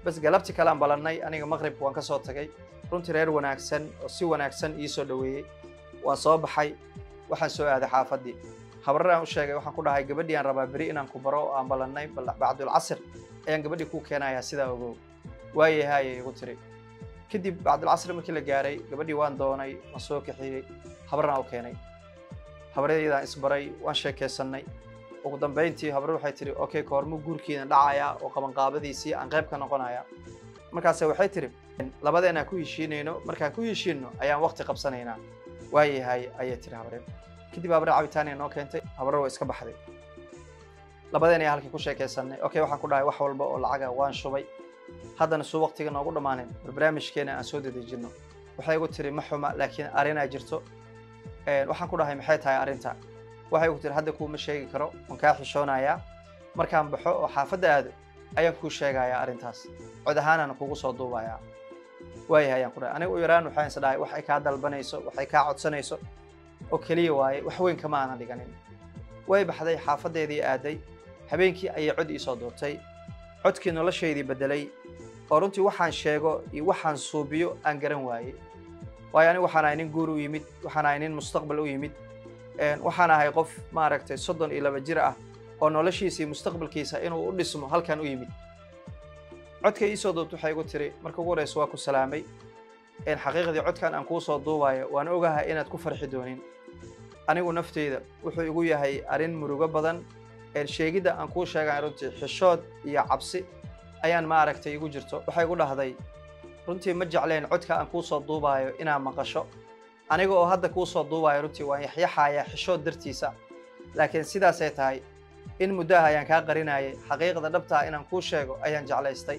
bas galabti kale aan balannay aniga maqribka waan ka soo tagay runtii reer wanaagsan oo si wanaagsan ii soo dhoweeyey waan soo baxay waxaan soo aaday xaafaddii habarar aan u sheegay waxaan ku dhahay gabadhii aan rabaa beri inaan ku baro oo aan ballannay bacdulcasr ayaan gabadhii ku keenayaa sidaa ogow waayahay ayay igu tiri kadib bacdulcasr markii la gaaray gabadhii waan doonay waan soo kaxiyey habaraan u keenay habaryadaan isbaray waan sheekeysannay ugu dambayntii habar waxay tihi okay koormuu guurkiina dhacayaa oo qabanqaabadiisii aan qayb ka noqonayaa markaase waxay tihi labadeenaan ku heshiinayno markaan ku heshiinno ayaan waqti qabsanaynaa waayahay ayay tihi habaryo kadib habarre cabitaaniya noo keentay habarre waa iska baxday labadeen ayaa halkii ku sheekaysanay okay waxaan ku dhahay wax walba oo lacaga waan shubay haddana suu waqtiga noogu dhammaanin barnaamijkeena aan soo dedejinno waxay igu tiri ma xuma laakiin arrinaa jirto waxaan ku dhahay maxay tahay arrinta waxay igu tiri hadda kuuma sheegi karo waan kaa xishoonayaa markaan baxo oo xaafadda aado ayaan kuu sheegayaa arrintaas cod ahaanaan kugu soo duubayaa waayahay ayaan ku dhahay aniga u yaraan waxaan is dhahay waxay kaa dalbanayso waxay kaa codsanayso oo keliya waaye wax weyn kama aanan dhiganin way baxday xaafaddeedii aaday habeenkii ayay cod iisoo duurtay codkii noloshaydii beddelay oo runtii waxaan sheego iyo waxaan suubiyo aan garan waayey waayo anigu waxaan ahay nin guur u yimid waxaan ahay nin mustaqbal u yimid waxaan ahay qof maaragtay soddon iyo laba jir ah oo noloshiisa iyo mustaqbalkiisa inuu u dhismo halkan u yimid codka iisoo duubta waxay igu tiri marka ugu horeysa waa ku salaamay xaqiiqdii codkan aan kuu soo duubayo waan ogahay inaad ku farxi doonin anigu nafteyda wuxuu igu yahay arrin murugo badan sheegidda aan kuu sheegan runtii xishood iyo cabsi ayaan maaragtay igu jirto waxay igu dhahday runtii ma jecleen codka aan kuu soo duubayo inaad maqasho aniga oo hadda kuu soo duubayo runtii waan yaxyaxayaa xishood dartiisa laakiin sidaasay tahay in muddaha ayaan kaa qarinayay xaqiiqda dhabtaa inaan kuu sheego ayaan jeclaystay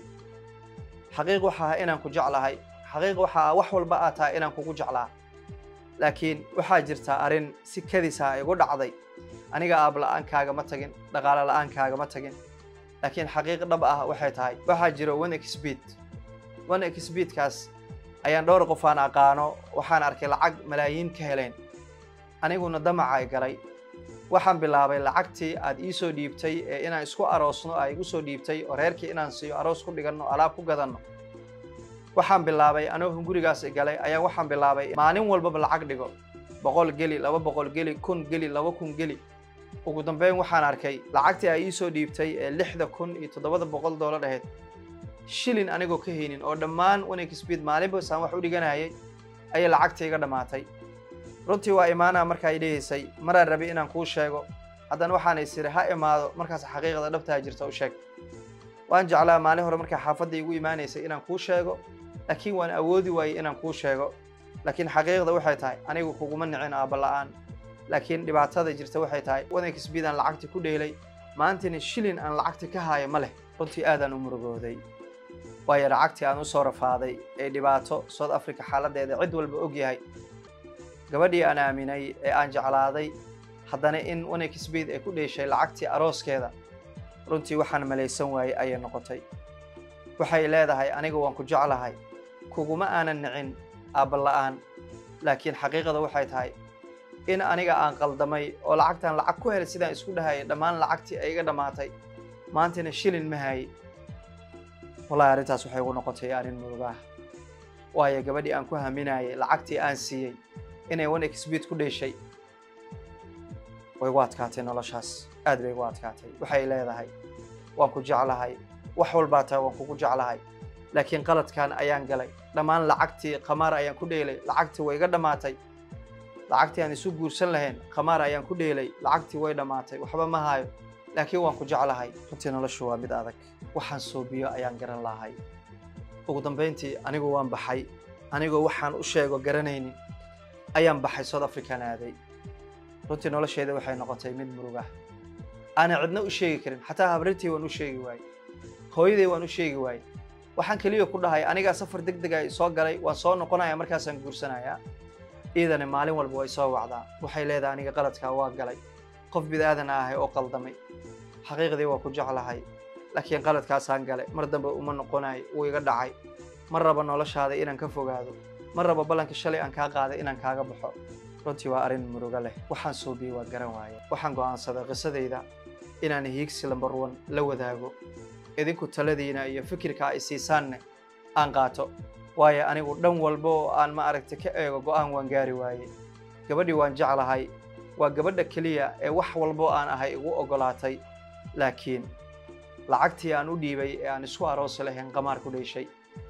xaqiiq waxa ah inaan ku jeclahay xaqiiq waxa ah wax walba aad tahay inaan kugu jeclaa laakiin waxaa jirtaa arrin si kadisaa igu dhacday aniga aab la'aankaagama tagin dhaqaale la'aankaagama tagin laakiin xaqiiq dhab ah waxay tahay waxaa jiro one expeed one expeedkaas ayaan dhowr qof aan aqaano waxaan arkay lacag malaayiin ka heleen aniguna damacay galay waxaan bilaabay lacagtii aad ii soo dhiibtay ee inaan isku aroosno aa igu soo dhiibtay oo reerkii inaan siiyo aroos ku dhiganno alaab ku gadanno waxaan bilaabay anoo hungurigaas galay ayaa waxaan bilaabay maalin walbaba lacag dhigo boqol geli laba boqol geli kun geli laba kun geli ugu dambeyn waxaan arkay lacagtii aa ii soo dhiibtay ee lixda kun iyo toddobada boqol doolar ahayd shilin anigoo ka haynin oo dhammaan wanexpeed maalinbasaan wax u dhiganayay ayay lacagtii iga dhammaatay runtii waa imaanaa markaa idhihaysay maraan rabay inaan kuu sheego haddana waxaan isiri ha imaado markaas xaqiiqda dhabtaa jirta u sheeg waan jeclaa maalin hore markaa xaafadda igu imaanaysay inaan kuu sheego laakiin waan awoodi waayey inaan kuu sheego laakiin xaqiiqda waxay tahay anigu kuguma nicin aabba la'aan laakiin dhibaatada jirta waxay tahay wanexpeed aan lacagti ku dheelay maantina shilin aan lacagti ka haayo ma leh runtii aadaan u murugooday waayo lacagtii aan u soo rafaaday ee dhibaato south africa xaaladdeeda cid walba og yahay gabadhii aan aaminay ee aan jeclaaday haddana in wanexpeed ay ku dheeshay lacagtii arooskeeda runtii waxaan malaysan waayey ayay noqotay waxay leedahay aniga waan ku jeclahay kuguma aanan nicin aabba la'aan laakiin xaqiiqada waxay tahay in aniga aan qaldamay oo lacagtaan lacag ku helay sidaan isku dhahayay dhammaan lacagtii ay iga dhammaatay maantana shilin ma haye wallahi arrintaas waxay igu noqotay arrin murugaah waayo gabadhii aan ku haminayay lacagtii aan siiyey inay one expeed ku dheeshay way igu adkaatay noloshaas aad bay igu adkaatay waxay leedahay waan ku jeclahay wax walbaa tahay waan kugu jeclahay laakiin qaladkan ayaan galay dhammaan lacagtii khamaar ayaan ku dheelay lacagtii way iga dhammaatay lacagtii aan isu guursan lahayn khamaar ayaan ku dheelay lacagtii way dhammaatay waxba ma hayo laakiin waan ku jeclahay runtii noloshu waa mid adag waxaan soobiyo ayaan garan lahay ugu dambayntii anigu waan baxay anigoo waxaan u sheego garanaynin ayaan baxay south african aaday runtii nolosheeda waxay noqotay mid murugah aanan cidna u sheegi karin xataa habrintii waan u sheegi waayey hooyaday waan u sheegi waayey waxaan keliya ku dhahay anigaa safar deg deg ay soo galay waan soo noqonaya markaasaan guursanayaa iidani maalin walba way soo wacdaa waxay leedahay aniga qaladkaa waa galay qof bidaadan ahay oo qaldamay xaqiiqdii waa ku jeclahay laakiin qaladkaasaan galay mar dambe uma noqonayo wuu iga dhacay ma raba noloshaada inaan ka fogaado ma raba ballanka shalay aan kaa qaaday inaan kaaga baxo runtii waa arrin murugo leh waxaan soobiyey waa garan waaye waxaan go'aansaday qisadayda inaan hiigsi lambar one la wadaago idinku taladiina iyo fikirka ay siisaanne aan qaato waayo anigu dhan walba oo aan ma aragtay ka eego go'aan waan gaari waaye gabadhii waan jeclahay waa gabadha keliya ee wax walbo aan ahay igu oggolaatay laakiin lacagtii aan u dhiibay ee aan isku aroosi lahayn qamaar ku dheeshay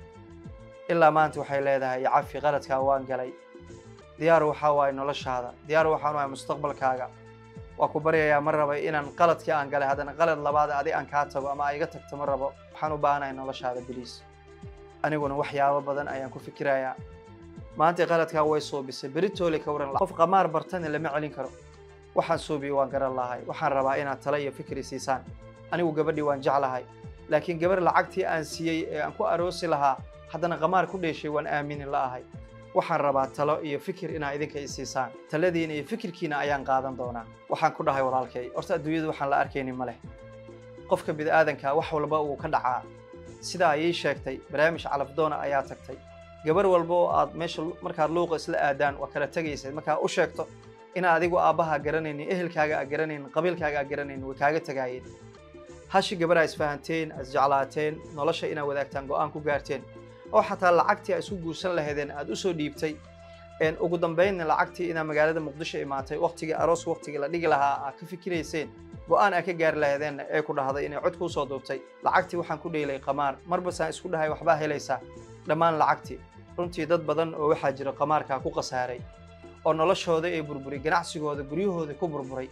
ilaa maanta waxay leedahay cafi qaladkaa waan galay diyaar waxaa waaye noloshaada diyaar waxaan waaye mustaqbalkaaga waa ku baryayaa ma raba inaan qaladkii aan galay haddana qalad labaad adi aan kaa tago ama iga tagto ma rabo waxaan u baahanahay noloshaada biliis aniguna waxyaabo badan ayaan ku fikirayaa maanta qaladkaa way suubisay beritoole ka waran qof qamaar bartana lama celin karo waxaan suubiyo waan garan lahay waxaan rabaa inaad tala iyo fikri siisaan anigu gabadhii waan jeclahay laakiin gabar lacagtii aan siiyey ee aan ku aroosi lahaa haddana qamaar ku dheeshay waan aamini la'ahay waxaan rabaa talo iyo fikir inaa idinka i siisaan taladiina iyo fikirkiina ayaan qaadan doonaa waxaan ku dhahay walaalkay horta adduunyadu waxaan la arkaynin ma leh qofka bid'aadanka wax walba uu ka dhacaa sidaa ayay sheegtay barnaamij calafdoona ayaa tagtay gabar walba oo aad meesha markaad luuqa isla aadaan waa kala tegaysay markaa u sheegto inaa adigu aabbaha garanaynin ehelkaaga aa garanaynin qabiilkaaga aa garanaynin way kaaga tagaayeen hashi gabar aa isfahanteen isjeclaateen nolosha inaa wadaagtaan go'aan ku gaarteen oo xataa lacagtii aa isku guursan lahaydeen aad u soo dhiibtay ugu dambaynna lacagtii inaa magaalada muqdisho imaatay waqtigii aroos waqtigii la dhigi lahaa aad ka fikirayseen go'aan aa ka gaari lahaydeenna ee ku dhahday inay cod kuu soo duubtay lacagtii waxaan ku dheelay qamaar marbasaan isku dhahay waxbaa helaysaa dhammaan lacagtii runtii dad badan oo waxaa jira qamaarkaa ku khasaaray oo noloshooda ee burburay ganacsigooda guryahooda ku burburay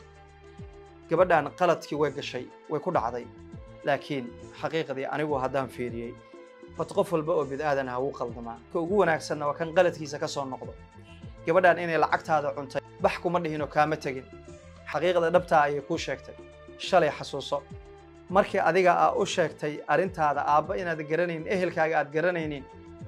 gabadhan qaladkii way gashay way ku dhacday laakiin xaqiiqdii anigu haddaan fiiriyey horta qof walba oo bid'aadan ah wuu qaldamaa ka ugu wanaagsanna waa kan qaladkiisa ka soo noqdo gabadhan inay lacagtaada cuntay bax kuma dhihinoo kaama tegin xaqiiqda dhabtaa ayay kuu sheegtay shalay xasuuso markii adiga aa u sheegtay arrintaada aabba inaad garanaynin ehelkaaga aad garanaynin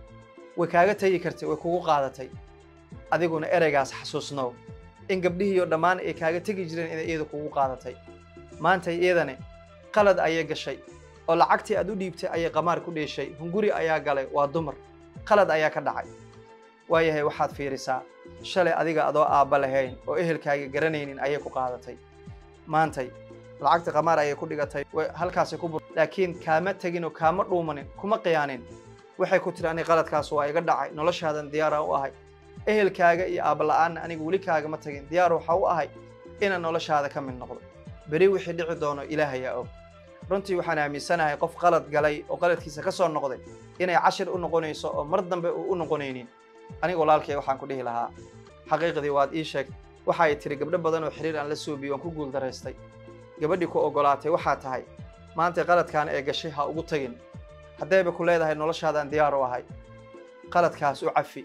way kaaga tegi kartay way kugu qaadatay adiguna ereygaas xasuusnow in gabdhihiiyo dhammaan ay kaaga tegi jireen inay iyada kugu qaadatay maanta iyadani qalad ayay gashay oo lacagtii aad u dhiibtay ayay qamaar ku dheeshay hunguri ayaa galay waa dumar qalad ayaa ka dhacay waayahay waxaad fiirisaa shalay adiga adoo aabba lahayn oo ehelkaaga garanaynin ayay ku qaadatay maantay lacagta qamaar ayay ku dhigatay halkaasay ku bur laakiin kaama tegin oo kaama dhuumanin kuma qiyaanin waxay ku tiri aniga qaladkaas waa iga dhacay noloshaadan diyaara u ahay ehelkaaga iyo aabala'aanna aniga weli kaagama tagin diyaar waxaa u ahay inaan noloshaada ka mid noqdo beri wixii dhici doono ilaahayaa og runtii waxaan aaminsanahay qof qalad galay oo qaladkiisa ka soo noqday inay cashir u noqonayso oo mar dambe uu u noqonaynin aniga walaalkay waxaan ku dhihi lahaa xaqiiqdii waad ii sheegtay waxa ay tiri gabdho badan oo xiriir aan la suubiyey waan ku guuldaraystay gabadhii ku oggolaatay waxaa tahay maanta qaladkaan ee gashay ha ugu tagin haddayba ku leedahay noloshaadaan diyaar u ahay qaladkaas u cafi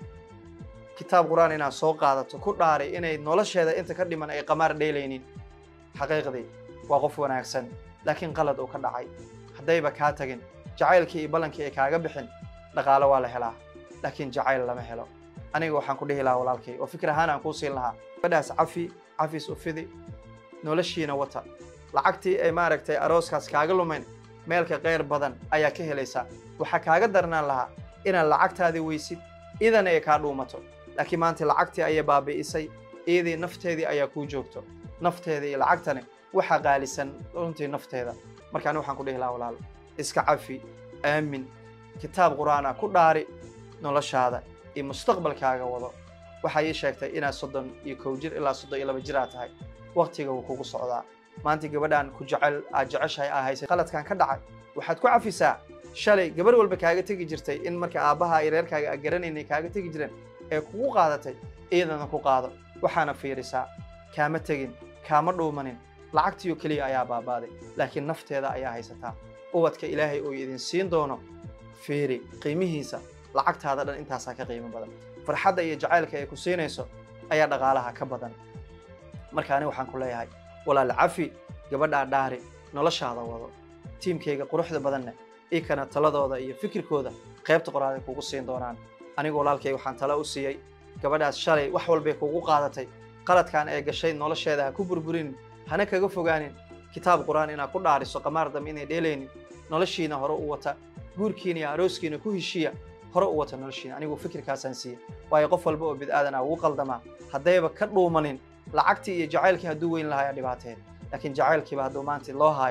kitaab qur-aan inaad soo qaadato ku dhaaray inay nolosheeda inta ka dhiman ay qamaar dheelaynin xaqiiqdii waa qof wanaagsan laakiin qalad uu ka dhacay haddayba kaa tagin jacaylkii iyo ballankii ay kaaga bixin dhaqaalo waa la helaa laakiin jacayl lama helo aniga waxaan ku dhihi lahaa walaalkay oo fikir ahaan aan kuu siin lahaa gabadhaas cafi cafis ufidi noloshiina wata lacagtii ay maaragtay arooskaas kaaga lumayn meelka keyr badan ayaa ka helaysaa waxaa kaaga darnaan lahaa inaad lacagtaadii weysid idana ay kaa dhuumato laakiin maanta lacagtii ayay baabi'isay iyadii nafteedii ayaa kuu joogto nafteeda iyo lacagtani waxaa qaalisan runtii nafteeda marka ani waxaan ku dhihi lahaa walaal iska cafi aamin kitaab qur'aana ku dhaari noloshaada iyo mustaqbalkaaga wado waxaa ii sheegtay inaad soddon iyo kow jir ilaa soddon iyo laba jir aad tahay waqtiga wuu kugu socdaa maanta gabadhaan ku jecel aad jeceshahay aa haysay qaladkan ka dhacay waxaad ku cafisaa shalay gabar walba kaaga tegi jirtay in marka aabbaha iyo reerkaaga aa garanaynay kaaga tegi jireen ee kugu qaadatay iyadana ku qaado waxaana fiirisaa kaama tegin kaama dhuumanin lacagtiyo keliya ayaa baabaaday laakiin nafteeda ayaa haysataa ubadka ilaahay uu idin siin doono fiiri qiimihiisa lacagtaada dhan intaasaa ka qiimo badan farxadda iyo jacaylka ay ku siinayso ayaa dhaqaalaha ka badan marka ani waxaan ku leeyahay walaal cafi gabadhaa dhaari noloshaada wado tiimkayga quruxda badanna ikana taladooda iyo fikirkooda qaybta qoraaday kugu siin doonaan anigu walaalkay waxaan talo u siiyey gabadhaas shalay wax walbay kugu qaadatay qaladkan ee gashay nolosheeda ha ku burburin hana kaga fogaanin kitaab qur-aan inaad ku dhaariso qamaar dambe inay dheelaynin noloshiina hore u wata guurkiina iyo arooskiina ku heshiiya hore u wata noloshiina anigu fikirkaasaan siiyey waayo qof walba oo bid'aadana ugu qaldamaa haddayba ka dhuumanin lacagtii iyo jacaylkii hadduu weyn lahaaya dhibaateen laakiin jacaylkiiba hadduu maanta loo haayo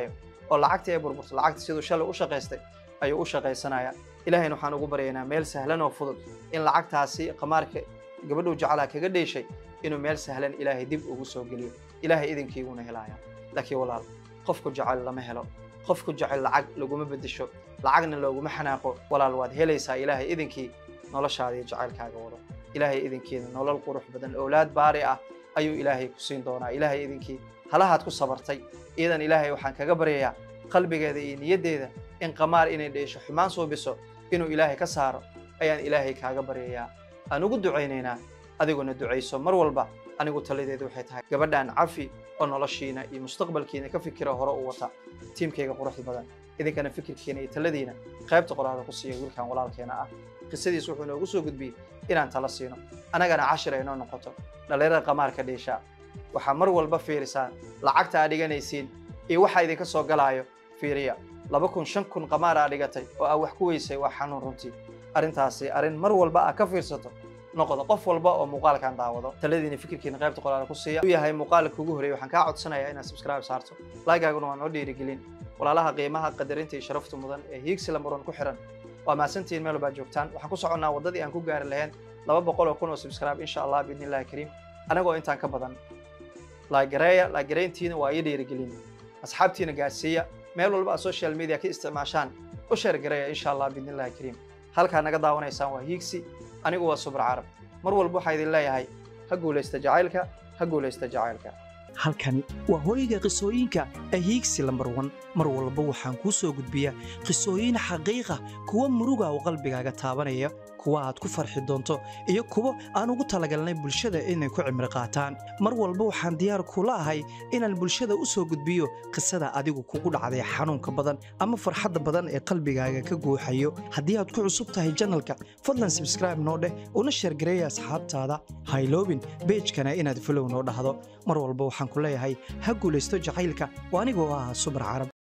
oo lacagtii ay burburto lacagta siduu shalay u shaqaystay ayuu u shaqaysanaya ilaahayna waxaan ugu baryaynaa meel sahlan oo fudud in lacagtaasi qamaarka gabadhuu jeclaa kaga dheeshay inuu meel sahlan ilaahay dib ugu soo geliyo ilaahay idinkiiguna helaya laakiin walaal qofku jecel lama helo qofku jecel lacag laguma beddesho lacagna looguma xanaaqo walaal waad helaysaa ilaahay idinkii noloshaada iyo jacaylkaaga wado ilaahay idinkiina nolol qurux badan owlaad baari ah ayuu ilaahay ku siin doonaa ilaahay idinkii halahaad ku sabartay iyadan ilaahay waxaan kaga baryayaa qalbigeeda iyo niyaddeeda in qamaar inay dheesho xumaan suubiso inuu ilaahay ka saaro ayaan ilaahay kaaga baryayaa aan ugu ducaynaynaa adiguna ducayso mar walba anigu taladeedu waxay tahay gabadhan cafi oo noloshiina iyo mustaqbalkiina ka fikira hore u wata tiimkayga quruxda badan idinkana fikirkiina iyo taladiina qaybta qoraada ku siiya wiilkan walaalkeena ah qisadiis wuxuu inoogu soo gudbiyey inaan tala siino annagana cashir ay noo noqoto dhallinyarada qamaarka dheesha waxaa mar walba fiirisaan lacagta aad dhiganaysiin iyo waxa idinka soo galaayo fiiriya laba kun shan kun qamaar aa dhigatay oo aa wax ku weysay waa xanuun runtii arrintaasi arrin mar walba aa ka fiirsato noqdo qof walba oo muuqaalkan daawado taladiina fikirkiina qaybta qoraala ku siiya u yahay muuqaalka ugu horreeyay waxaan kaa codsanayaa inaad subscribe saarto laagaaguna waa noo dhiirigelin walaalaha qiimaha qadarinta iyo sharafta mudan ee hiigsi lamuran ku xiran waa mahadsantihiin meel walbaad joogtaan waxaan ku soconnaa waddadii aan ku gaari lahayn laba boqol oo kun oo subscribe insha allah biidni illahi kariim anagoo intaan ka badan laagareeya laagarayntiina waa ii dhiirigelin asxaabtiina gaarsiiya meel walba aad social media ka isticmaashaan u sheergareeya insha allah biidni illahi kariim halkaa naga daawanaysaan waa hiigsi anigu waa subur carab mar walba waxaa idin leeyahay ha guulaysta jacaylka ha guulaysta jacaylka halkani waa hooyga qisooyinka ahiigsi lambar wan mar walba waxaan kuu soo gudbiyaa qisooyin xaqiiqa kuwa muruga oo qalbigaaga taabanaya kuwa aad ku farxi doonto iyo kuwo aan ugu talagalnay bulshada inay ku cimri qaataan mar walba waxaan diyaar kula ahay inaan bulshada u soo gudbiyo qisada adigu kugu dhacday xanuunka badan ama farxadda badan ee qalbigaaga ka guuxayo haddii aad ku cusub tahay janalka fadlan sabskraibe noo dheh una sheergareeya asxaabtaada hayloobin beejkana inaad folow noo dhahdo mar walba waxaan ku leeyahay ha guulaysto jacaylka oo anigoo ah subar carab